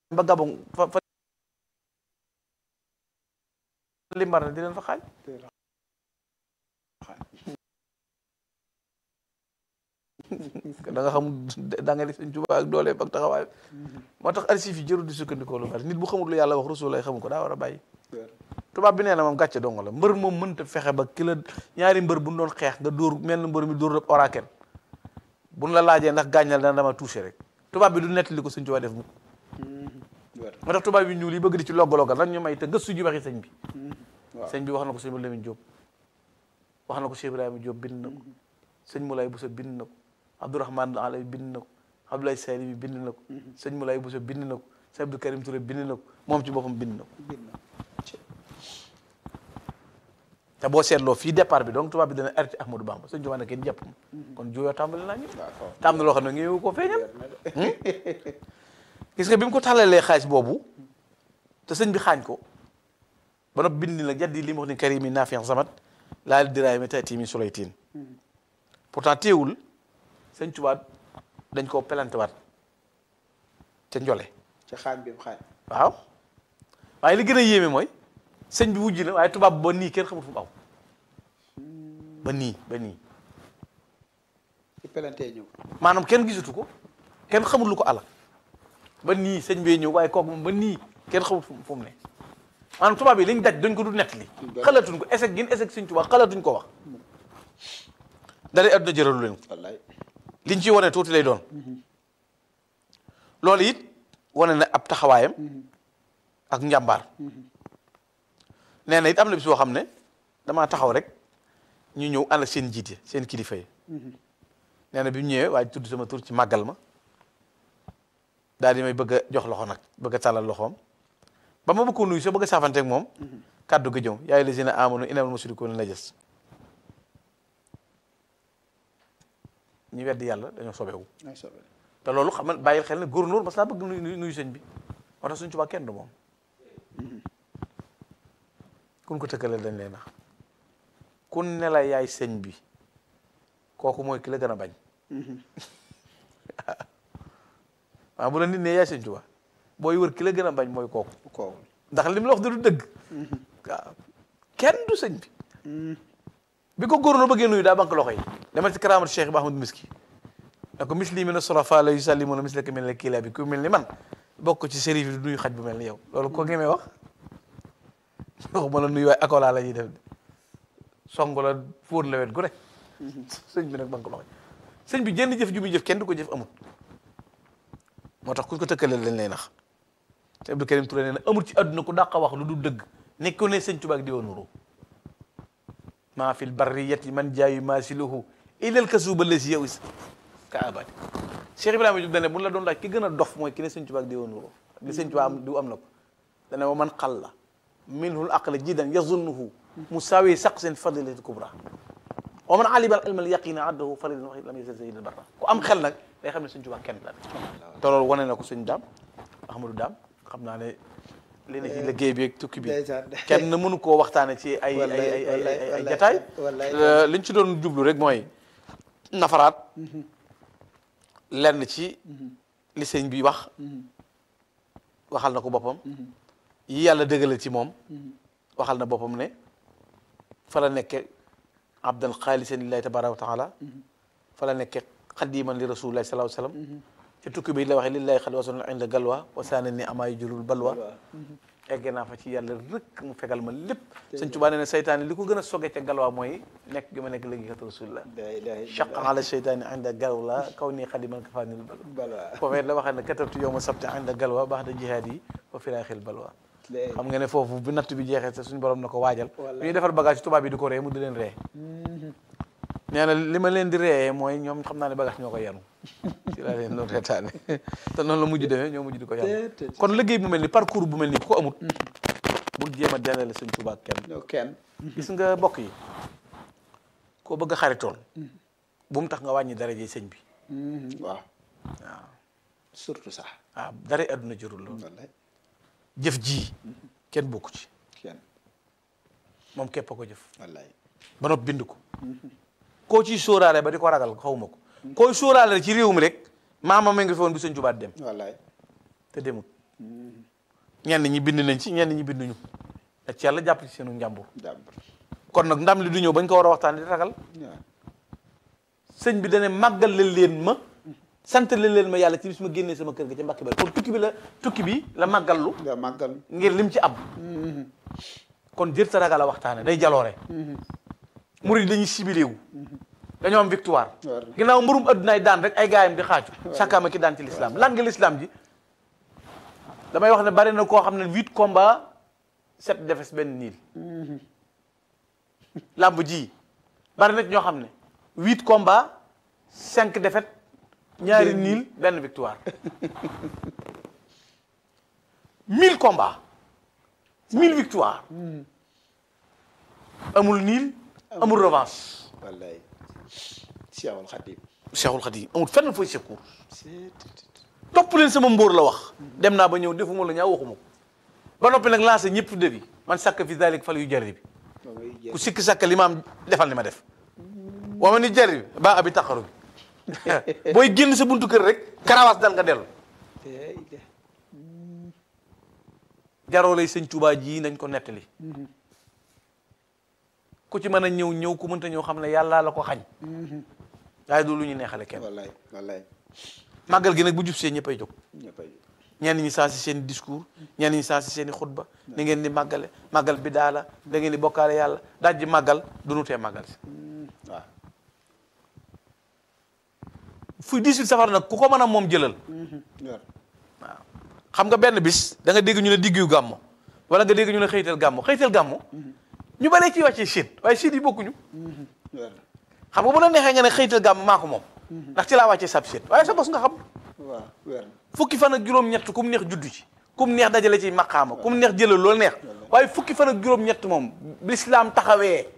ba Gabon fa fa limbar na di leen fa xaaj da nga xam da nga def sëñ Tuubaa ak dooleem ak taxawaay moo tax archive yi jërul di sukkandikoo lu bari nit bu xamul lu yàlla wax rasul lay xamu ko daa war a bàyyi tubaab bi nee na moom gàcce dongo la mbër moom mënta fexe ba ki la ñaari mbër bu ñu doon xeex nga dóor mel na mbër mi dóor rek oraken buñ la laajee ndax gàññal dana dama touché rek tubaab bi du nettali ko sëñ Tuubaa def mukk moo tax tubaab yi ñuul yi bëgg di ci loggalogal rek ñu may te gëstu ji waxi sëñ bi sëñ bi wax na ko sëñ Lamine Diop wax na ko Cheikh Ibrahima Diop bind na ko sëñ Moulay Bousso bind na ko Abdourahmane Alay bind na ko Abdoulaye Sali bi bind na ko sëñ Moulay Bousso bind na ko sëñ Abdou Karim Touré bind na ko moom ci boppam bind na ko te boo seetloo fii départ bi donc tubaab bi dana arrêté Ahmadou Bamba sëñ Tuubaa ne kenn jàpp kon juyoo tàmbali naa ñu te am na loo xam ne ngeewu ko feeñal gis nga bi mu ko tàllalee xaalis boobu te sëñ bi xaañ ko ba noppi bind nag jaddi li mu wax ni karimi naafiyan samat laal diraay mi taati mi sulaytiin pourtant teewul sëñ Tuubaa dañ koo pelantewaat ca njole ci xaaj bi xaaj waaw waaye li gën a yéeme mooy sëñ bi wujj na waaye tubaab ba nii kenn xamul fu mu aw ba nii ba nii ci pelantee ñëw maanaam kenn gisatu ko kenn xamul lu ko ala ba nii sëñ bee ñëw waaye kooku moom ba nii kenn xamul fu mu fu mu ne maanaam tubaab yi liñ daj dañ ko du nettali xalatuñ ko échec gin échec sëñ Tuubaa xalatuñ ko wax dara adduna jëralu leen ko wallaay liñ ciy wane tuuti lay doon loolu it wane na ab taxawaayam ak njàmbaar nee na it am na bis boo xam ne damaa taxaw rek ñu ñëw ànd ak seen jiite seen kilifa yi nee na bi mu ñëwee waaye tudd sama tur ci màggal ma daal di may bëgg a jox loxo nag bëgg a tàllal loxoom ba ma bëgg ko nuyu soo bëgg a saafanteeg moom kàddu ga jëm yaay lazina amanu innamal mushrikuuna najas ñi weddi yàlla dañoo sobewu ay sobe te loolu xam nga bàyyil xel ne góornóor mas naa bëgg nuyu nuyu sëñ bi moo tax suñ Tuubaa kenn du moom kun ko tëkkaleel dañ lay nax kun ne la yaay sëñ bi kooku mooy ki la gën a bañ waaw bu la nit ne yaay sëñ Tuubaa booy wër ki la gën a bañ mooy kooku kooku ndax li mu la wax du dëgg waaw kenn du sëñ bi bi ko góornóor bëggee nuyu daa banque loxo yi demal ci karaamatu Cheikh Ibrahima Miski ne ko misli mina surafa la yusallimuna mislaka min al-kilab bi ku mel ni man bokk ci sérif yi du nuyu xaj bu mel ni yow loolu ko ngemee wax waxuma la nuyu waaye akola la ñuy def de song la fóon la wet gu rek sëñ bi nag banque loxo sëñ bi jënd jëf ju muy jëf kenn du ko jëf amut moo tax ku ko tëkkaleel dañ lay nax te Abdou Karim Touré nee na amul ci àdduna ku dàq wax lu du dëgg nekku ne sëñ Tuubaa ak di wa nuru maa fil barriyati man jaayu maasiluhu ilal kasuba lesi yow is ka abadi Cheikh Ibrahima Diop dane bu la doon laaj ki gën a dof mooy ki ne sëñ Tuubaa ak di wa nuru li sëñ Tuubaa am du am na ko dane wa man xalla minhul aqla jidan yazunnuhu musawi saqsin fadilati kubra wa man alima al ilma al yaqina addahu faridan wa lam yazal sayyid al barra ku am xel nag day xam ne sëñ Tuubaa kenn la te loolu wane na ko sëñ daam Ahmadou daam xam naa ne li ne ci liggéey bi ak tukki bi ndeysaan. kenn mënu koo waxtaane ci ay ay Wallaay, ay ay ay wallaay, ay wallaay, jataay wallaay. Euh, liñ ci doon jublu rek mooy nafaraat lenn ci li sëñ bi wax waxal na ko boppam yi yàlla dëggalal ci moom waxal na boppam ne fa la nekke abdan xaalisan lillahi tabaraka wa taala fa la nekke xadiman li rasulillahi sallallahu alayhi wasallam ci tukki bi la waxee lillahi xali wason inda galwa wa saana ni amaay julul balwa egge naa fa ci yàlla rëkk mu fegal ma lépp sëñ Tuubaa nee na seytaane li ko gën a soge ca galwaa mooy nekk gi ma nekk léegi kat rasulillah la ilaha chaqa ala seytaane inda galwa kaw nii xadiman kafaanil balwa balwa foofee la waxee ne katabtu yow ma sabti inda galwa baax da jihaad yi wa firaaxil balwa Léegi. xam nga ne foofu bu natt bi jeexee te suñu borom na ko waajal Wallaay. bu ñuy defar bagage tubaab bi di ko ree mu di leen ree nee na li ma leen di ree mooy ñoom xam naa ne bagage ñoo ko yanu ci laa leen doon reetaane te noonu la mujj demee ñoo mujj di ko yanu Déedéet. kon liggéey bu mel ni parcours bu mel ni ku ko amut bul jéem a dendale sëñ Tuubaa ak kenn ñoo kenn gis nga bokk yi koo bëgg a xaritoon bu mu tax nga wàññi daraje sëñ bi waaw waaw surtout sax waaw dara àdduna jërul loolu wallaay jëf ji kenn bokku ci kenn moom képp a ko jëf wallaay ba noppi bind ko koo ciy sóoraale ba di ko ragal xawma ko koy sóoraale ci réew mi rek maama ma ngi fi woon bi sëñ Tuubaa dem wallaay te demut ñenn ñi bind nañ ci ñenn ñi binduñu te ci yàlla jàpp ci seenu njàmbur jàmbur kon nag ndam li du ñëw bañ ko war a waxtaan di ragal waaw sëñ bi dane màggal leen leen ma sant leen leen ma yàlla ci bis ma génnee sama kër ga ca Mbàkke Bari kon tukki bi la tukki bi la màggallu nga màggal ngir lim ci am kon jër sa ragal a waxtaane day jaloore murid dañuy sibilewu dañoo am victoire War na. ginnaaw mburum addunaay daan rek ay gaayam di xaaju sàkkaama ki daan ci l'islam lan nga l'islam ji damay wax ne bari na koo xam ne huit combats sept défaites benn niil làmb ji bari na ci ñoo xam ne huit combats cinq défaites ñaari Benn niil benn victoire mille combats mille victoires amul niil amul revanche wallaay Cheikhul Khadim Cheikhul Khadim amul fenn fooy secours c'est topp leen sama mbóor la wax dem naa ba ñëw defuma la ñaaw waxuma ko ba noppi nag lancé ñëpp defi man sàkk fi dalik fal yu jari bi ba ngay jël ku sikki sàkk li ma am defal li ma def wa ma ni jari bi ba abi taxaru bi booy génn sa buntu kër rek karawaas dal nga dellu tey de jaroo lay sëñ Tuubaa ji nañ ko nettali ku ci mën a ñëw ñëw ku mënta ñëw xam ne yàlla la ko xañ waaye du lu ñu neexale kenn wallaay wallaay màggal gi nag bu jub see ñëppay jóg ñëppay ñenn ñi saa si seen discours ñenn ñi saa si seen i xutba ni ngeen di màggale màggal bi daala da ngeen di bokkaale yàlla dajji màggal du nu tee màggal si waaw fu 18 safar nag ku ko mën a moom jëlal war waaw xam nga benn bis da nga dégg ñu ne diggu gàmmo wala nga dégg ñu ne xëytal gàmmo xëytal gàmmo ñu baree ciy wàccee Chine waaye Chine yi bokkuñu war xam nga bu la neexee nga ne xëytal gàmmo maa ko moom ndax ci laa wàccee sab Chine waaye sa bos nga xam waaw war fukki fan ak juróom-ñett kum neex juddu ci kum neex dajale ci maqaama kum neex jëlal loolu neex waaye fukki fan ak juróom-ñett moom lislaam taxawee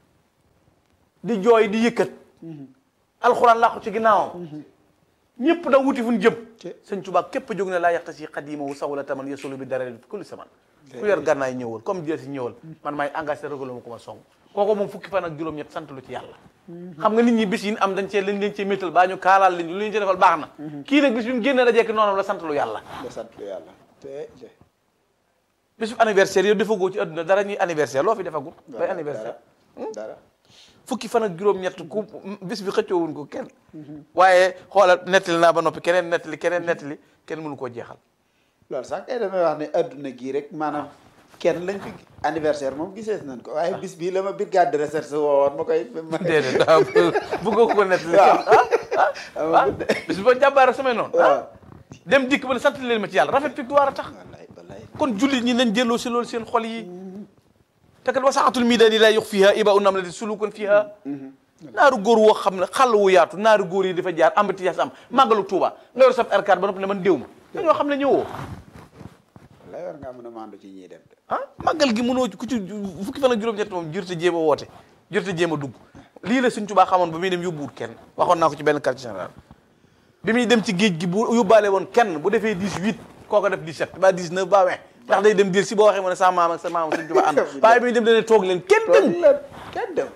di jooy di yëkkat alxuraan làqu ci ginnaawam ñëpp da wuti fu ñu jëm Te- sëñ Tuubaa képp jóg ne laa yaxta si xadimawu sawla taman yasulu bi dara kulli saman ku yor gànnaay ñëwal comme jël si ñëwal man maay engagé régula ma ko ma song kooku moom fukki fan ak juróom-ñett sant lu ci yàlla xam nga nit ñi bis yi am dañ cee lañ leen cee méttal baa ñu kaalaal leen lu ñu ci defal baax na kii nag bis bi mu génnee dajekk noonu la sant lu yàlla la sant lu yàlla tey de bis bu anniversaire yow defagoo ci àdduna dara ñuy anniversaire loo fi defagul bay anniversaire dara dara fukki fan ak juróom-ñett ku bis bi xëccoowuñ ko kenn waaye xoolal nettali naa ba noppi keneen nettali keneen nettali kenn mënu koo jeexal loolu sax kay damay wax ne adduna gii rek maanaam kenn lañ fi anniversaire moom gisees nañ ko waaye bis bii la ma brigade de recherche woowoon ma koy ma déedéet waaw bëggoo ko nettali waaw. kenn ah ah amagul de bis ba jàmbaara samay noonu waaw ah dem dikk ba ne sant leen ma ci yàlla rafet victoire a tax wallaay wallaay kon jullit ñi nañ delloo si loolu seen xol yi te kat wasaatul miidaani laa yux fiha iba u nam la di sulukun fiha naaru góor woo xam ne xàll wu yaatu naaru góor yi dafa jaar embouteillage am màggalu Tuuba nga yor sab R4 ba noppi ne man déw ma dañoo xam ne ñëwoo wallaay war ngaa mën a maandu ci ñiy dem de ah màggal gi mënoo ku ci fukki fan ak juróom-ñett moom jërte jéem a woote jërte jéem a dugg lii la Sëñ Tuubaa xamoon ba muy dem yóbbuwut kenn waxoon naa ko ci benn quartier général bi muy dem ci géej gi bu yóbbaale woon kenn bu defee 18 kooko def 17 ba 19 ba 20 ndax day dem dir si boo waxee mu ne sa maam ak sa maam Sëñ Tuubaa ànd waaye bi muy dem dane toog leen kenn dem toog la kenn dem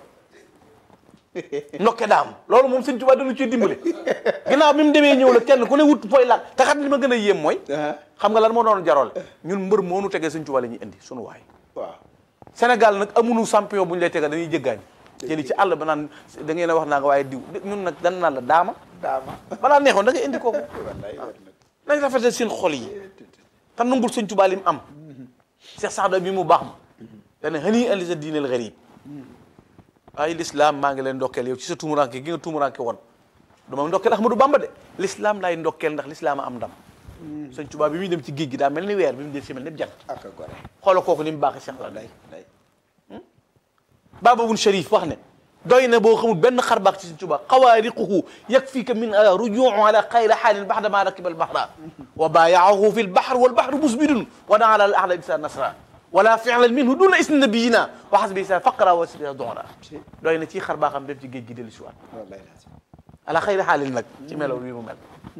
ndokke daam loolu moom Sëñ Tuubaa dañu ci dimbale ginnaaw bi mu demee ñëw la kenn ku ne wut poy laaj te xam li ma gën a yéem mooy ah xam nga lan moo doon jaroole ñun mbër moo nu tegee Sëñ Tuubaa la ñuy indi sunu waay waaw Sénégal nag amuñu champion bu ñu lay tegal dañuy jëggaañ jëli ci àll ba naan da ngeen a wax naa nga waaye diw ñun nag dan naan la daama daama balaa neexoon da ngay indi kooku wallaay war na nañ rafetal seen xol yi te nangul Sëñ Tuubaa li mu am Cheikh Saada bi mu baax ma dana xëni andi sa diineel gariib ay l'islam maa ngi leen ndokkeel yow ci sa tumuranke gi nga tumuranke woon du ma ndokkeel Ahmadou Bamba de l'islam laay ndokkeel ndax l'islam a am ndam Sëñ Tuubaa bi muy dem ci géej gi daa mel ni weer bi mu del si mel ni jant ak a gore xoola kooku ni mu baaxee Cheikh Saada wallaay wallaay Baba bun Sharif wax ne doy na boo xamul benn xar baax ci Sëñ Tuubaa xawaariquhu yakfika min rujuu ala xayri xaalin baxda ma rakiba albahra wa baayaahu fi lbahr walbahru musbidun wa daa ala al ahla bisa nasra wala fi'lan minhu duna isni nabiyina wa xasbi sa faqra wa sibia donra doy na ci xar baaxam dem ci géej gi dellu si waat wallaay lazim ala xayri xaalin nag ci melaw wi mu mel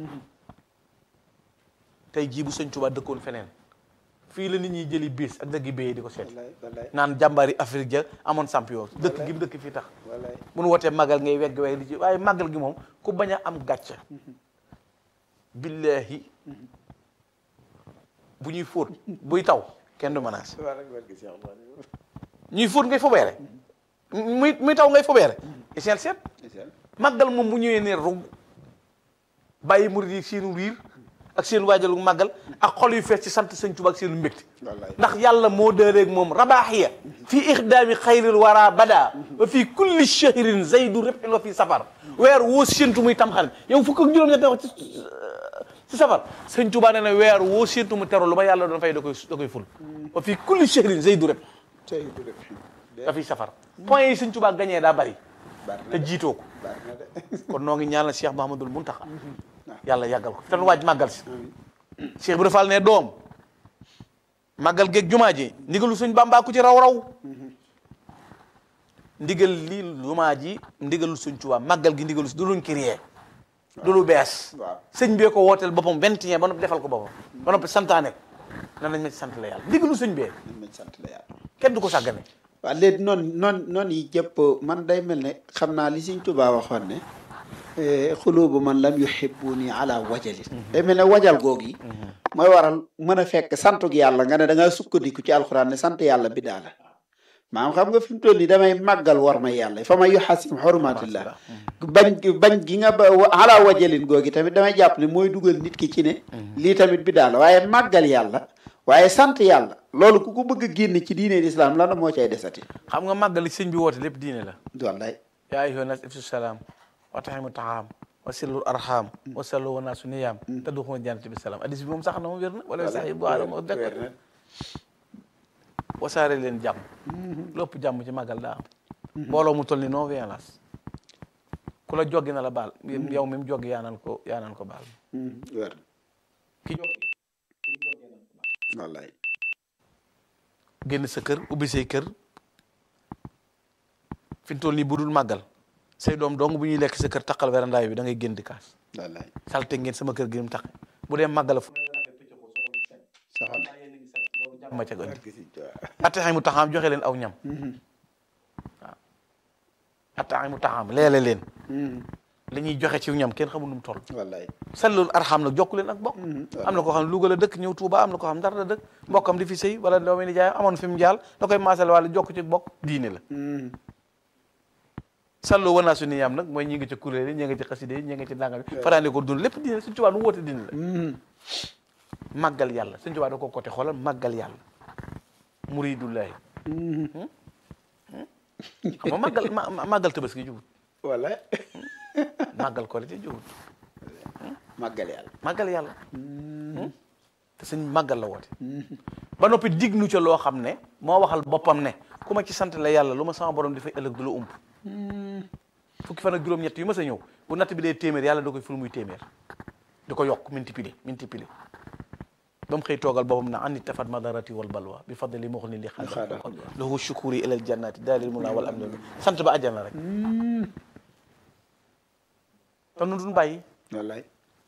tey jii bu Sëñ Tuubaa dëkkoon feneen fii la nit ñi jëli bis ak dëggi béyee di ko seeti wallaay wallaay naan jàmbaari Afrique ja amoon champion dëkk gi mu dëkk fii tax wallaay bu nu wootee màggal ngay wegg wegg di ci waaye màggal gi moom ku bañ a am gàcce billahi bu ñuy fóot buy taw kenn du menace waaw rek barke Cheikh Oumar. ñuy fóot ngay fobeere muy muy taw ngay fobeere essentiel seet màggal moom bu ñëwee ne rug bàyyi murid yi seenu riir ak seen waajalu màggal ak xol yu fees ci sant sëñ Tuubaa ak seenu mbégte wallaay ndax yàlla moo dëreeg moom rabaaxiya fii ixdaami xayril wara bada wa fii kulli shahrin zaydu ribhin wa fii safar weer woo séentu muy tamxarit yow fukk ak juróom-ñett wax ci ci safar sëñ Tuubaa nee na weer woo séentu mu teru lu ma yàlla doon fay da koy da koy ful wa fii kulli shahrin zaydu rib tey du def da fiy safar point yi sëñ Tuubaa gañee daa bari bari na te de jiitoo ko bari na de kon noo ngi ñaanal Cheikh Mahamadul Muntaxa yàlla yàggal ko te nu waaj màggal si Cheikh Ibra Fall ne doom màggal geeg jumaa ji ndigalu suñ Bàmbaa ku ci raw raw ndigal li jumaa ji ndigalu suñ Tuubaa màggal gi ndigalu si du luñ créé du lu bees waaw sëñ bee ko wooteel boppam 21 ba noppi defal ko boppam ba noppi santaane ko nan nañ ma ci sant la yàlla ndigalu sëñ bee nañ ma sant la yàlla kenn du ko sàggane waaw léegi noonu noonu noonu yi jëpp man day mel ne xam naa li Sëñ Tuubaa waxoon ne xulubu man lam yuhibbuni ala wajalin day mel ne wajal googu yi mooy waral mën a fekk santug yàlla nga ne da ngaa sukkandiku ci alxuraan ne sant yàlla bidaa la maanaam xam nga fi mu toll nii damay màggal war ma yàlla fa may yuhasim xurumatillah bañ bañ gi nga ba ala wajalin googi tamit damay jàpp ne mooy dugal nit ki ci ne lii tamit bidaa la waaye màggal yàlla waaye sant yàlla loolu ku ko bëgg a génn ci diine lislaam lan moo cay desati xam nga màggal li sëñ bi woote lépp diine la wallaay yaa ayyuha nas ifsu salaam wa taximu taxaam wa sillu arham wa sallu wa naasu niyaam te du xuma jannati bi salaam hadis bi moom sax na moom wér na wala sax yi bu aadama moo dekk wasaare leen jàmm lépp jàmm ci màggal daa am mbooloo mu toll ni non violence ku la joggi na la baal yow mi mu joggi yaa naan ko yaa naan ko baal wér ki joggi wallaay génn sa kër ubbi say kër fi mu toll nii bu dul màggal say doom dong bu ñuy lekk sa kër taqal werandaay bi da ngay génn di kaas wallaay salte ngeen sama kër gi ni mu taqe bu dee màggal fu soxal ma ca gën attaxay mu taxaam joxe leen aw ñam waaw attaxay mu taxaam leele leen li ñuy joxe ci ñam kenn xamul nu mu toll wallaay sallul arxam nag jokku leen ak bokk am na koo xam ne Louga la dëkk ñëw Touba am na koo xam Ndar la dëkk mbokkam di fi sëy wala doomi ni jaay amoon fi mu jaal da koy maasale wala jokk ci bokk diine la sallu wanaa su ni yam nag mooy ñi ngi ci kuréel yi ñi ngi ci xaside yi ñi ngi ci ndàngam yi faraande ko dund lépp diine suñu Tuubaa nu woote diine la màggal yàlla suñu Tuubaa da ko côté xoolal màggal yàlla muridullahi xam nga màggal ma ma- màggal tabaski jubut wallaay màggal korite jubut màggal yàlla màggal yàlla te suñ màggal la woote ba noppi dig nu ca loo xam ne moo waxal boppam ne ku ma ci sant la yàlla lu ma sama borom di fay ëllëg du la ump fukki fan ak juróom-ñett yu ma sa ñëw bu natt bi dee téeméer yàlla da koy ful muy téeméer di ko yokk multiplier multiplier ba mu xëy toogal boppam na anni tafat madarati wal balwa bi fadli moxul ni li xaada lahu shukuri ilal jannati dalil muna wal amni sant ba àjjana rek te nu duñ bàyyi wallaay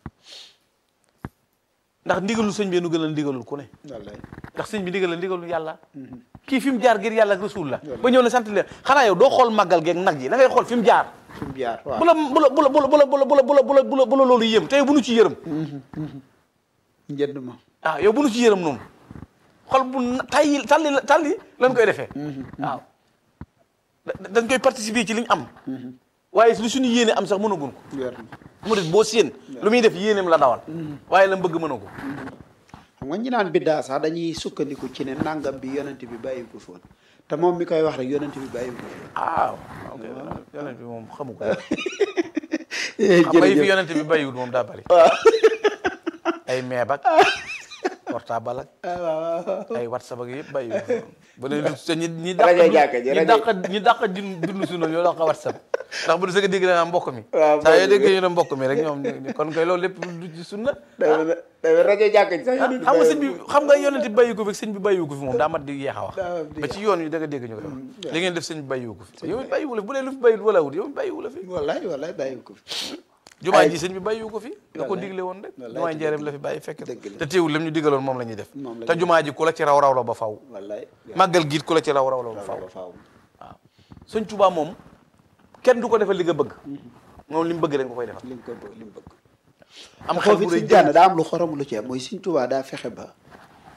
ndax ndigalul sëñ bi nu gën a ndigalul ku ne wallaay ndax sëñ bi ndigal la ndigalul yàlla kii fi mu jaar ngir yàlla ak rasul la ba ñëw ne sant leen xanaa yow doo xool màggal geeg nag yi da ngay xool fi mu jaar fi mu jaar waaw bu la bu la bu la bu la bu la bu la bu la bu la bu la bu la bu la loolu yëm tey bu nu ci yërëm njënd ma ah yow bu nu ci yërëm noonu xol bu na- tayyi talli la talli lañ koy defee waaw da- dañ koy participer ci li ñu am waaye lu suñu yéene am sax mënagun ko wér na mu dit boo séen lu muy def yéeneem la dawal waaye la bëgg mëna ko xam nga ñi naan biddaa sax dañuy sukkandiku ci ne nangam bi yonent bi bàyyi ko foon te moom mi koy wax rek yonent bi bàyyi ko foon ah ok yonent bi moom xamu ko xam nga yi fi yonent bi bàyyiwul moom daa bari ay meeb ak portable ak ay whatsapp ak yëpp bàyyiwul bu ne lu ñi ñi dàq Rajo jàkka ji, ñi rajo- dàq ñi dàq dund dund suñu ñoo dàq whatsapp ndax bu du sëgg dégg naa mbokk mi waaw saa yoo mbokk mi. déggee ñu ne mbokk mi rek ñoom kon koy loolu lépp du ci sunna day day rajo jàkk ji sax yonent xam nga sëñ bi bàyyi ko xam nga yonent bi bàyyi ko fi sëñ bi bàyyi ko fi moom daa mat di yeex a wax daa mat di ba ci yoon yi da nga dégg ñu koy wax li ngeen def sëñ bi bàyyi ko fi yow it bàyyiwu la fi bu dee lu fi bàyyi wala wut yow it bàyyiwu la fi wallaay wallaay bàyyi ko fi jumaa ji sëñ bi bàyyiwu ko fi da ko Wallaay. digle woon rek Wallaay, jumaa te njëreem dëgg la fi bàyyi fekk dëgg la. te teewul lim ñu digaloon moom la ñuy def Moom la te ñuy jumaa ji ku la ci raw raw la ba faw wallaay màggal giit ku la ci raw raw la ba faw faaw faaw waaw sëñ Tuubaa moom kenn du ko defal li nga bëgg moom li mu bëgg rek nga koy defal li mu ko bëgg li mu bëgg am xel foofu bu si rëy jànn daa am lu xorom lu ci am mooy Sëñ Tuubaa daa fexe ba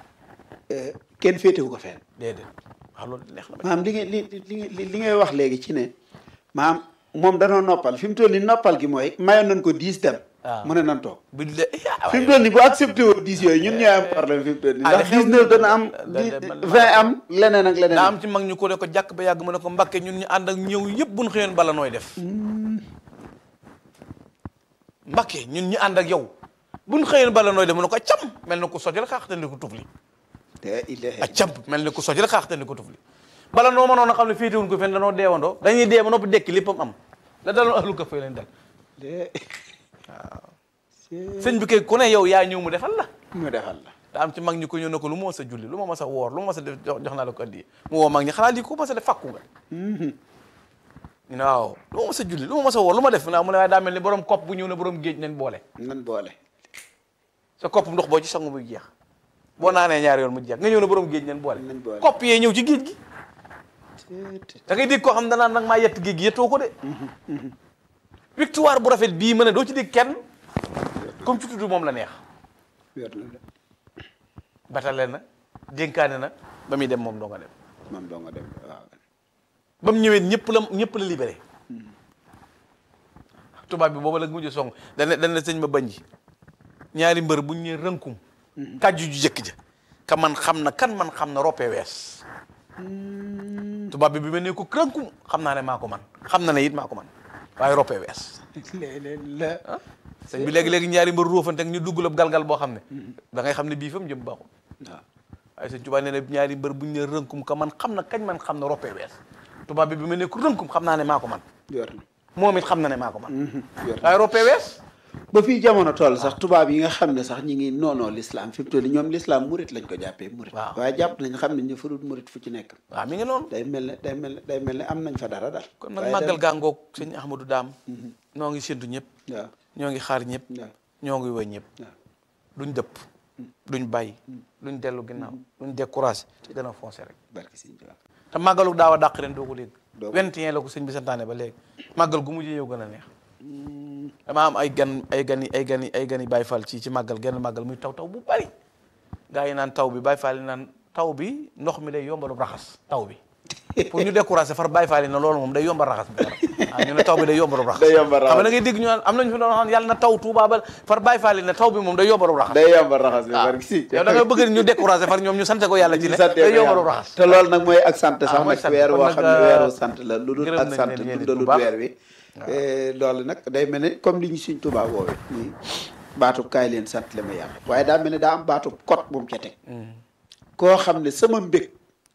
eh, kenn féetewu ko fenn déedéet waaw loolu neex na ma maanaam li ngay li li li ngay wax léegi ci ne maanaam moom danoo noppal fi mu toll nii noppal gi mooy mayoon nañ ko dix dem waaw. mu ne nan toog bi de ah fi mu toll nii bu accepté woon dix yooyu ñun ñooy am problème fi mu toll nii Ah, ndax li xew dix neuf dana am da- di da- man- vingt am leneen ak leneen daa am ci mag ñu ko ne ko jàkk ba yàgg mu ne ko mbakke ñun ñu ànd ak ñëw yëpp buñ xëyoon bala nooy def mbakke ñun ñu ànd ak yow buñ xëyoon bala nooy def mu ne ko cam mel na ko sojal xaax te ni ko tufli te ilaha ak cam mel ni ko sojal xaax te ni ko tufli bala noo mënoon a xam ne féetewuñ ko fenn danoo deewandoo dañuy dee ba noppi dekki léppam am la daloon ahlu kaf fay leen dal de sëñ bi kay ku ne yow yaa ñëw mu defal la mu defal la daa am ci mag ñi ko ñëw ne ko lu ma mas a julli lu ma mas a woor lu ma mas a def jox jox naa la ko addiye mu woo mag ñi xanaa lii ko mas a def fàkku nga ñu ne waaw lu ma mas a julli lu ma mas a woor lu ma def naa mu ne waaye daa mel ni borom kopp bu ñëw ne borom géej nañ boole nan boole sa kopp ndox boo ci sangu muy jeex boo naanee ñaari yoon mu jeex nga ñëw ne borom géej nañ boole Nañ boole. kopp yee ñëw ci géej gi te- da ngay dégg koo xam danaan nag maa yett géej gi yettoo ko de victoire bu rafet bii ma ne doo ci dégg kenn comme ci tudd moom la neex wér na de batale na dénkaane na ba muy dem moom doo nga dem moom doo nga dem waaw ba mu ñëwee ñëpp la ñëpp la libéré tubaab bi booba la mujj song dana dana sëñ ma bañ ji ñaari mbër buñ ñëwee rënkum kàjju ju jëkk ja ka man xam na kan man xam na roppee wees tubaab bi bi ma ne ko rënkum xam naa ne maa ko man xam na ne it maa ko man waaye roppee wees léeg-léeg la sëñ bi léegi-léegi ñaari mbër róofante ak ñu duggalab galgal boo xam ne da ngay xam ne bii fa mu jëm baaxul waaw waaye sëñ tubaab nee na ñaari mbër buñ ne rënkum ka man xam na kañ man xam na roppee wees tubaab bi bi ma ne ko rënkum xam naa ne maa ko man wér na moom it xam na ne maa ko man wér na waaye roppee wees ba fii jamono toll sax tubaab yi nga xam ne sax ñi ngi noonoo l'islam fi mu toll nii ñoom l'islam murit lañ ko jàppee murit Waaw. waaye jàpp nañ xam ne ñu farut murit fu ci nekk waaw mi ngi noonu day mel ne day mel ne day mel ne am nañ fa dara daal kon nag waaye màggal dem- gàngoog sëñ Ahmadou Daam ñoo ngi séntu ñëpp waaw ñoo ngi xaar ñëpp waaw ñoo ngi woy ñëpp waaw duñ dëpp duñ bàyyi duñ dellu ginnaaw duñ découragé te dana foncé rek barki sëñ Tuubaa te màggalu daaw a dàq ren doo ko dégg Doo ko. 21 la ko sëñ bi santaane ba léegi màggal gu mujjee yow gën a neex dama am ay gan ay gani ay gani ay gani Baay Faal ci ci màggal genn màggal muy taw taw bu bari gaa yi naan taw bi Baay Faal yi naan taw bi ndox mi day yombalu raxas taw bi pour ñu découragé far Baay Faal yi ne loolu moom day yombal raxas bi ah ñu ne taw bi day yombalu raxas Day yombal raxas. xam nga da ngay dégg ñu naan am nañu fi doon xam yàlla na taw Tuubaa ba far Baay Faal yi ne taw bi moom day yombalu raxas day yombal raxas bi waaw barki sëñ yow da nga bëgg ñu découragé far ñoom ñu sante ko yàlla ci ne sante day ko yombalu yàlla. raxas te loolu nag mooy ak sant Ah, sax mooy nag sant. weer Kon woo nag, xam ne euh, weeru sant la lu dul gërëm ak nañ sant leen yéen it dundalut bu baax. weer wi Eh, loolu nag day mel ne comme li ñu suñ Tuubaa woowe nii baatub kaay leen sant le ma yàlla waaye daa mel ne daa am baatub kot bu mu ca teg koo xam ne sama mbég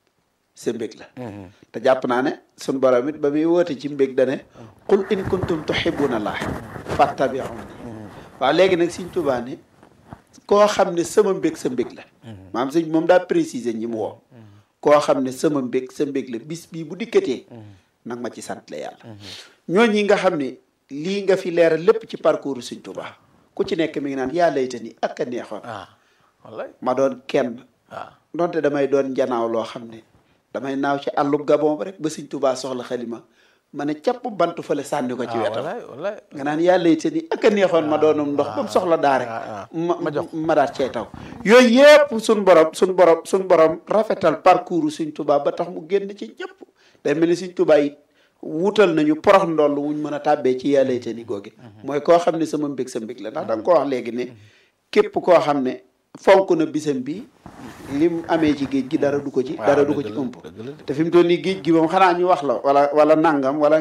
sa mbég la te jàpp naa ne suñ borom it ba muy woote ci mbég dane qul in kuntum tuhibbuna allah fattabi'uni waaw léegi nag suñ Tuubaa ne koo xam ne sama mbég sa mbég la maam sëñ moom daa préciser ñi mu woo koo xam ne sama mbég sa mbég la bis bii bu dikkatee nag ma ci sant la yàlla ñooñi nga xam ne lii nga fi leeral lépp ci parcours Sëñ Tuubaa ku ci nekk mi ngi naan yaa layta ni ak a neexoon ah wallaay ma doon kenn waaw donte damay doon njanaaw loo xam ne damay naaw ci àllub gabon ba rek ba Sëñ Tuubaa soxla xalima ma ne capp bantu fale sànni ko ci ah wetam wallaay wallaay nga naan yaa layta ni ak a neexoon ma doonum ndox ba mu soxla daa rek ah, ah. ma Ma jox. ma daat cee taw yooyu yëpp suñ borom suñ borom suñ borom rafetal parcours Sëñ Tuubaa ba tax mu génn ci ñëpp day mel ni Sëñ Tuubaa yi wutal nañu porox ndoll wuñ mën a tàbbee ci yaa layta ni googi mooy koo xam ne sama mbég sa mbég la ndax da nga ko wax léegi ne képp koo xam ne fonk na bisam bi lim amee ci géej gi dara du ko ci waaw, dara du ko dëgg ci la, ëmp dëgg la de. te fi mu toll nii géej gi moom xanaa ñu wax la wala wala nangam wala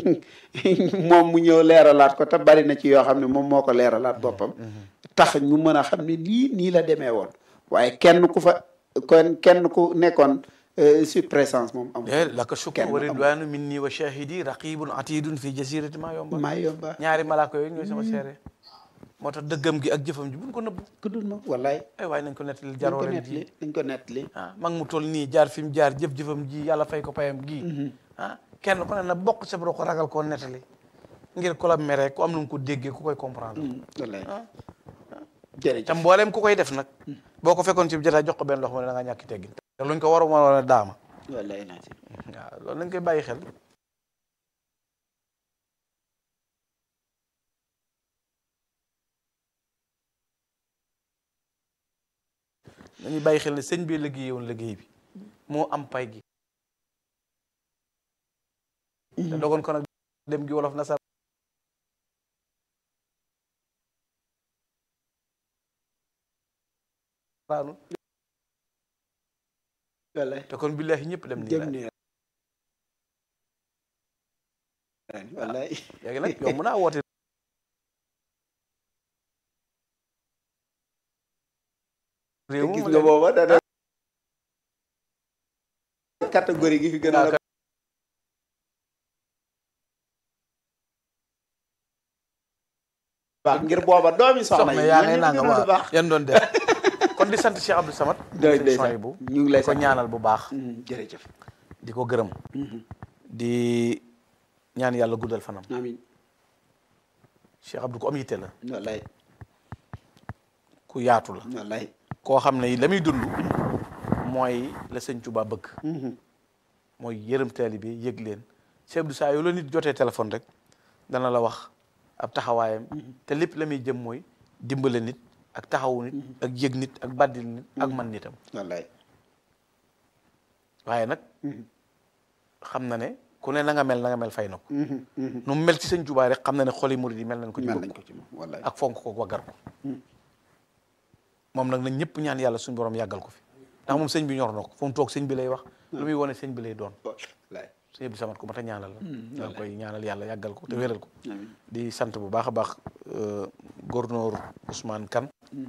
moom mu ñëw leeralaat ko te bari na ci yoo xam ne moom moo ko leeralaat boppam tax ñu mën a xam ne lii nii la demee woon waaye kenn ku fa kon kenn ku nekkoon euh, sur présence moom amul de laka shukru kenn wa amul. ridwanu minni wa shahidi raqibun atidun fi jasirati ma yomba maa yomba ñaari malaaka yooyu ñooy sama seere moo tax dëggam gi ak jëfam ji buñ ko nëbbu ku dul ma wallaay ay waaye nañ ko nettali nañ ko jaroo leen nettali ji nañ ko nettali ah mag mu toll nii jaar fi mu jaar jëf-jëfam ji yàlla fay ko payam gii ah kenn ku ne na bokk sa bro ko ragal koo nettali ngir ku la mere ku am nu mu ko déggee ku koy comprendre wallaay ah jërëjëf te mbooleem ku koy def nag boo ko fekkoon ci jotaay jox ko benn loxo mu ne da nga ñàkki teggin te luñ ko war a mën a daama wallaay naa si waaw loolu nañ koy bàyyi xel nañuy bàyyi xel ne sëñ bi liggéey woon liggéey bi moo am pay gi te dogoon ko nag dem gi wolof nasar raanu wallaay te kon billahi ñëpp dem nii jëm la ni wallaay léegi nag yow mën naa woote réew gis mi nga booba dana catégorie gi fi gën a la baax ngir booba doomi soxna soxna yi yaa ñooñu ngay nanga gënoon a waa baax yan doon def kon di sant Cheikh Abdou Samad doy sëñ doy Souhaïbou bu ñu ngi lay di ko sant ñaanal bu baax Mm, jërëjëf di ko gërëm di ñaan yàlla guddal fanam amin Cheikh Abdou ko am yitte la wallaay ku yaatu la wallaay koo xam ne la muy dund mooy la sëñ Tuubaa bëgg Mhm. mooy yërëm taalibe bi yëg leen Cheikh Abdou saa yoo la nit jotee téléphone rek dana la wax ab taxawaayam te lépp la muy jëm mooy dimbale nit ak taxawu nit ak yëg nit ak baddil nit ak man nitam wallaay waaye nag xam na ne ku ne na nga mel na nga mel fay na ko Mhm, mhm. nu mu mel ci sëñ Tuubaa rek xam na ne xoli murid yi mel nañ ko ci mel bëgg nañ ko ci moom wallaay ak fonk ko waggar ko moom nag nañ ñëpp ñaan yàlla suñu borom yàggal ko fi ndax moom sëñ bi ñor na ko fu mu toog sëñ bi lay wax lu muy wone sëñ bi lay doon wallaay sëñ bi samat ko mat a ñaanal la da nga koy ñaanal yàlla yàggal ko te wéral ko amin di sant bu baax a baax euh, gouverneur Ousmane Kane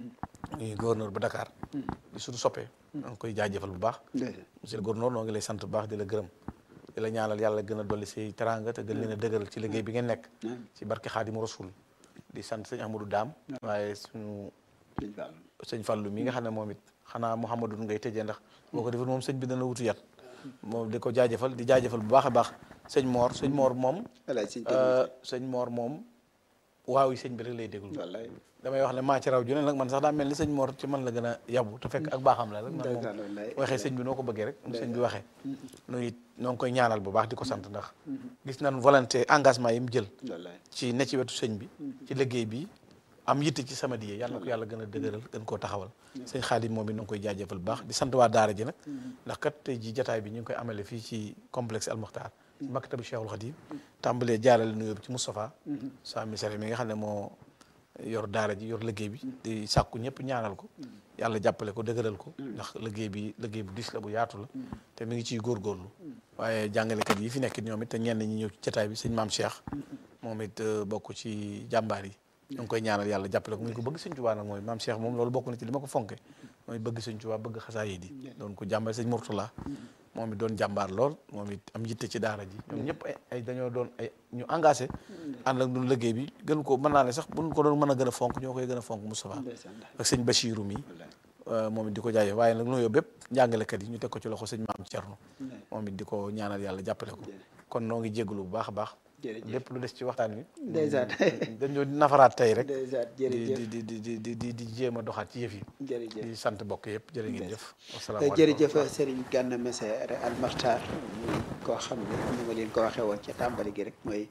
muy gouverneur bu Dakar di suñu soppee da nga koy jaajëfal bu baax Déedéet. monsieur le gouverneur noo ngi lay sant bu baax di la gërëm di la ñaanal yàlla gën a dolli say teranga te gën leen a dëgëral ci liggéey bi ngeen nekk Amiin. ci barke Xaadimu Rasul di sant sëñ Amadou Daam waaye suñu Sëñ Fallu. sëñ Fallou mi nga xam ne moom it xanaa Mouhamadou ngay tëjee ndax boo ko defee moom sëñ bi dana wutu yat moom di ko jaajëfal di jaajëfal bu baax a baax sëñ Mor sëñ Mor moom wallaay sëñ euh, sëñ Mor moom waaw yi sëñ bi rek lay déglu wallaay damay wax ne maa ci raw ju ne nag man sax daa mel ni sëñ Mor ci man la gën a yabu te fekk ak baaxam la rek man moom Ndeysaan, wallaay. waxee sëñ bi noo ko bëggee rek nu sëñ bi waxee nu it noo ngi koy ñaanal bu baax di ko sant ndax gis nañ volonté engagement yi mu jël wallaay ci ne ci wetu sëñ bi ci liggéey bi am yitte ci sama diye yàlla na ko yàlla gën a dëgëral gën koo taxawal sëñ Xaadim moom it na ngi koy jaajëfal bu baax di sant waa daara ji nag ndax kat tey ji jataay bi ñu ngi koy amale fii ci complexe Al Muxtaar maktabu Cheikhul Khadim tàmbalee jaarale nuyoo bi ci Moustapha sa misare mi nga xam ne moo yor daara ji yor liggéey bi di sàkku ñëpp ñaanal ko yàlla jàppale ko dëgëral ko ndax liggéey bi liggéey bu dis la bu yaatu la te mi ngi ciy góorgóorlu waaye jàngalekat yi fi nekk ñoom it te ñenn ñi ñëw ci jataay bi sëñ maam Cheikh moom it euh, bokk ci jàmbaar yi ñu ngi koy ñaanal yàlla jàppale ko muy ko bëgg sëñ Tuubaa nag mooy maam Cheikh moom loolu bokk na ci li ma ko fonke mooy bëgg sëñ Tuubaa bëgg xasaayid yi doon ko jàmbaar sëñ Murtala moom it doon jàmbaar lool moom it am yitte ci daara ji ñoom ñëpp ay ay dañoo doon ay ñu engagé ànd ak ñun liggéey bi gën ko mën naa ne sax buñ ko doon mën a gën a fonk ñoo koy gën a fonk Moustapha ndeysaan ak sëñ Bachirou mi wallaay euh, moom it di ko jaayee waaye nag nuyoo bépp njàngalekat yi ñu teg ko ci loxo sëñ maam Thierno wallaay. moom it di ko ñaanal yàlla jàppale ko kon noo ngi jégalu bu baax a baax jërëjëf lépp lu des ci waxtaan wi ndeysaan dañoo nafaraat tey rek ndeysaan di jërëjëf di di di di di di jéem a doxaat ci yëf yi jërëjëf di sant bokk yëpp jërë ngeen jëf Eh, wasalaamaaleykum jërëjëf Serigne Gana Messere Al Maxtaar muy koo xam ne ni ma leen ko waxee woon ca tàmbali gi rek mooy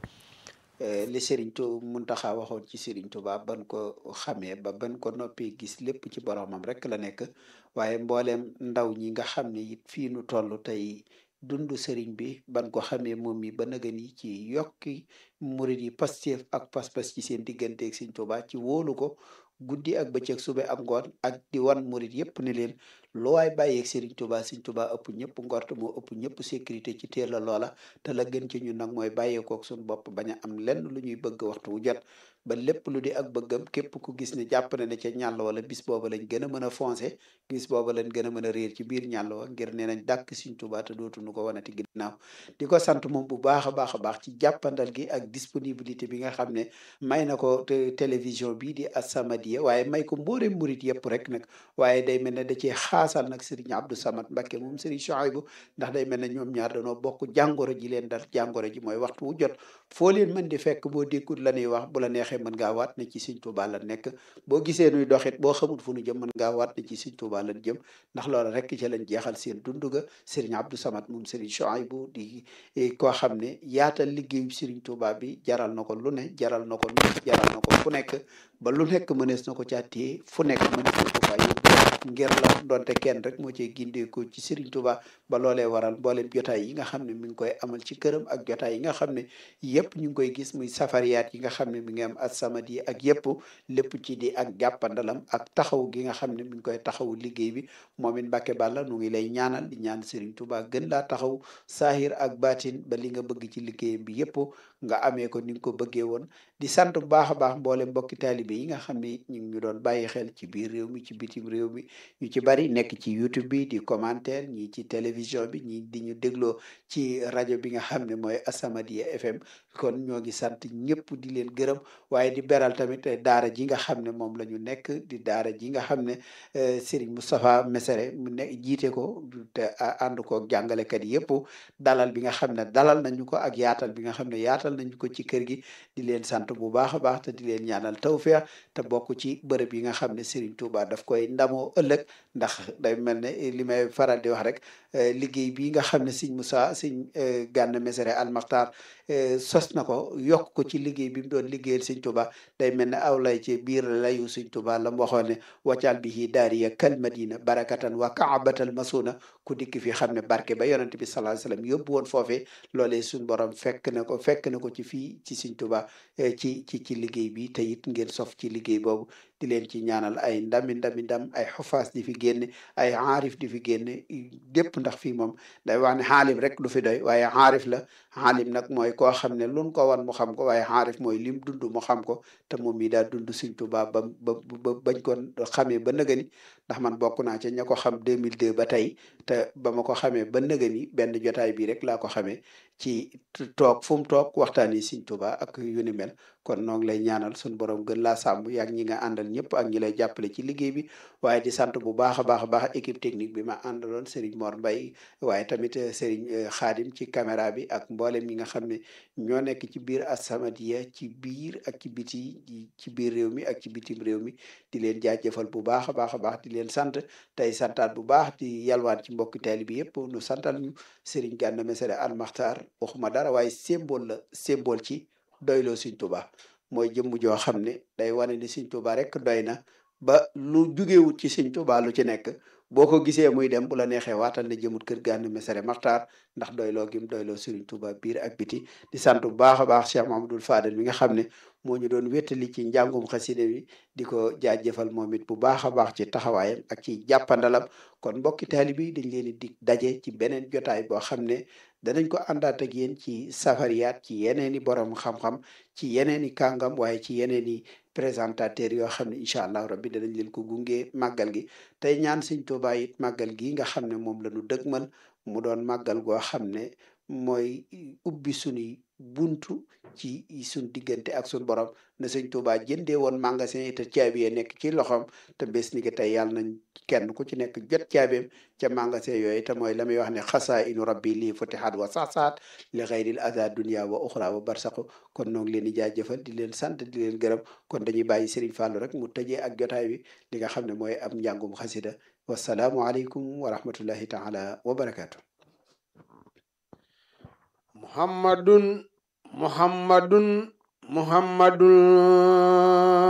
eh, li Serigne Tu Muntaxa waxoon ci Serigne Touba ban ko xamee ba ban ko noppee gis lépp ci boromam rek la nekk waaye mbooleem ndaw ñi nga xam ne it fii nu toll tey dundu Serigne bi ban ko xamee moom mi ba naga ni ci yokki murid yi Pastef ak pas-pas ci seen digganteeg Serigne Touba ci wóolu ko guddi ak bëccëg sube ak ngoon ak di wan murid yépp ne leen lu waay bàyyeeg Serigne Touba Serigne Touba ëpp ñëpp ngort moo ëpp ñëpp sécurité ci teel la loola te la gën ci ñun nag mooy bàyyeekook suñu bopp bañ a am lenn lu ñuy bëgg waxtu wu jot ba lépp lu di ak bëggam képp ku gis ne jàpp na ne ca ñàll wala bis booba lañ gën a mën a foncé bis booba lañ gën a mën a réer ci biir ñàll wa ngir nee nañ dàkk Serigne Touba te dootuñu ko wanati ginnaaw di ko sant moom bu baax a baax a baax ci jàppandal gi ak disponibilité bi nga xam ne may na ko te télévision bii di As-Samadiyya waaye may ko mbooleem murit yëpp rek nag waaye day mel ne da cee xaasal nag Serigne Abdou Samad Mbacké moom Serigne Chouaïbou ndax day mel ne ñoom ñaar dañoo bokk jàngoro ji leen dal jàngoro ji mooy waxtu wu jot foo leen mën di fekk boo dékkut la ñuy wax bu la neexee mën ngaa waat ne ci Serigne Touba la nekk boo gisee nuy doxit boo xamul fu nu jëm mën ngaa waat ne ci Serigne Touba lañ jëm ndax loolu rek ci lañ jeexal seen dund ga Serigne Abdou Samad moom Serigne Chouaïbou di koo xam ne yaatal liggéeyu Serigne Touba bi jaral na ko lu ne jaral na ko lu ne jaral na ko fu nekk ba lu nekk mënees na ko caa téye fu nekk mënees na ko faa yóbbu ngir la donte kenn rek moo cee gindeeku ci Serigne Touba ba loolee waral mboolem jotaay yi nga xam ne mi ngi koy amal ci këram ak jotaay yi nga xam ne yëpp ñu ngi koy gis muy safariyaat yi nga xam ne mi ngi am As-Samadiyya ak yëpp lépp ci di ak jàppandalam ak taxaw gi nga xam ne mi ngi koy taxawu liggéey bi moom it Mbàkke Balla nu ngi lay ñaanal di ñaan Serigne Touba gën laa taxaw saahir ak baatin ba li nga bëgg ci liggéeyam bi yëpp nga amee ko ni nga ko bëggee woon di sant bu baax a baax mboolem mbokki taalibe yi nga xam ne ñu ngi ñu doon bàyyi xel ci biir réew mi ci bitim réew mi ñu ci bari nekk ci YouTube bi di commentaire ñii ci télévision bi ñii di ñu dégloo ci rajo bi nga xam ne mooy As-Samadiyya FM kon ñoo ngi sant ñëpp di leen gërëm waaye di beral tamit daara ji nga xam ne moom la ñu nekk di daara ji nga xam ne Serigne Moustapha Mesere mu ne jiite ko te ànd ko jàngalekat yëpp dalal bi nga xam ne dalal nañu ko ak yaatal bi nga xam ne yaatal nañu ko ci kër gi di leen sant bu baax a baax te di leen ñaanal tawfeex te bokk ci bërëb yi nga xam ne Serigne Touba daf koy ndamoo ëllëg ndax day mel ne li may faral di wax rek liggéey bii nga xam ne Serigne Moussa Serigne Gana Mesere Al Makhtar sos na ko yokk ko ci liggéey bi mu doon liggéeyal Serigne Touba day mel ne aw lay ci biir layu Serigne Touba la mu waxoon ne waccal bihi daariya kal madina barakatan wa kaabatal masuna ku dikk fi xam ne barke ba yonent bi sallallahu alayhi wasallam yóbbu woon foofee loolee suñ borom fekk na ko fekk na ko ci fii ci Serigne Touba ci ci ci liggéey bi te it ngeen sof ci liggéey boobu di leen ci ñaanal ay ndami ndami ndam ay xufaas di fi génne ay aarif di fi génne dépp ndax fii moom day wax ne xaalim rek du fi doy waaye aarif la xaalim nag mooy koo xam ne luñ ko wan mu xam ko waaye aarif mooy lim dund mu xam ko te moom mii daa dund Serigne Touba ba ba ba bañ ko xamee ba nëgëni ndax man bokk naa ci ña ko xam 2002 ba tey te ba ma ko xamee ba nëgëni benn jotaay bi rek laa ko xamee ci toog fu mu toog waxtaani Serigne Touba ak yu ni mel kon noo ngi lay ñaanal suñu borom gën laa sàmm yaag ñi nga àndal ñëpp ak ñi lay jàppale ci liggéey bi waaye di sant bu baax a baax a baax équipe technique bi ma àndaloon Serigne Mor Mbaye waaye tamit Serigne Khadim ci caméra bi ak mboolem ñi nga xam ne ñoo nekk ci biir As-Samadiyya ci biir ak ci biti ci biir réew mi ak ci bitim réew mi di leen jaajëfal bu baax a baax a baax di leen sant tey santaat bu baax di yalwaan ci mbokki taali bi yëpp nu santal ñu Serigne Gana Mesere Al Makhtar waxuma dara waaye symbole la symbole ci doyloo Serigne Touba mooy jëmm joo xam ne day wane ni Serigne Touba rek doy na ba lu jugewut ci Serigne Touba lu ci nekk boo ko gisee muy dem bu la neexee waatal ne jëmut kër Gana Mesere Makhtar ndax doyloo gim doyloo Serigne Touba biir ak biti di sant bu baax a baax Cheikh Mahamadul Fadel mi nga xam ne moo ñu doon wéttali ci njàngum xaside bi di ko jaajëfal moom it bu baax a baax ci taxawaayam ak ci jàppandalam kon mbokki taalibe yi dañ leen di dig daje ci beneen jotaay boo xam ne danañ ko àndaat ak yéen ci safariyaat ci yeneen i borom xam-xam ci yeneen i kàngam waaye ci yeneen i présentateur yoo xam ne incha allah rabbi danañ leen ko gunge màggal gi tey ñaan Sëñ Tuubaa it màggal gi nga xam ne moom la ñu dëgmal mu doon màggal goo xam ne mooy ubbi sunuy buntu ci suñ diggante ak suñ borom na Sëñ Tuubaa jëndee woon magasin yi te caabi yi nekk ci loxoom te bés ni ki tey yàlla nañ kenn ku ci nekk jot caabeem ca magasin yooyu te mooy la muy wax ne xasaa inu rabbi lii futihat wa saxsaat li xayril ada dunia wa uxra wa barsaqu kon noo ngi leen di jaajëfal di leen sant di leen gërëm kon dañuy bàyyi Serigne Fallou rek mu tëjee ak jotaay bi li nga xam ne mooy am njàngum xasida wasalaamu aleykum wa rahmatullahi taala wa barakaatu muhammadun muhammadun muhammadun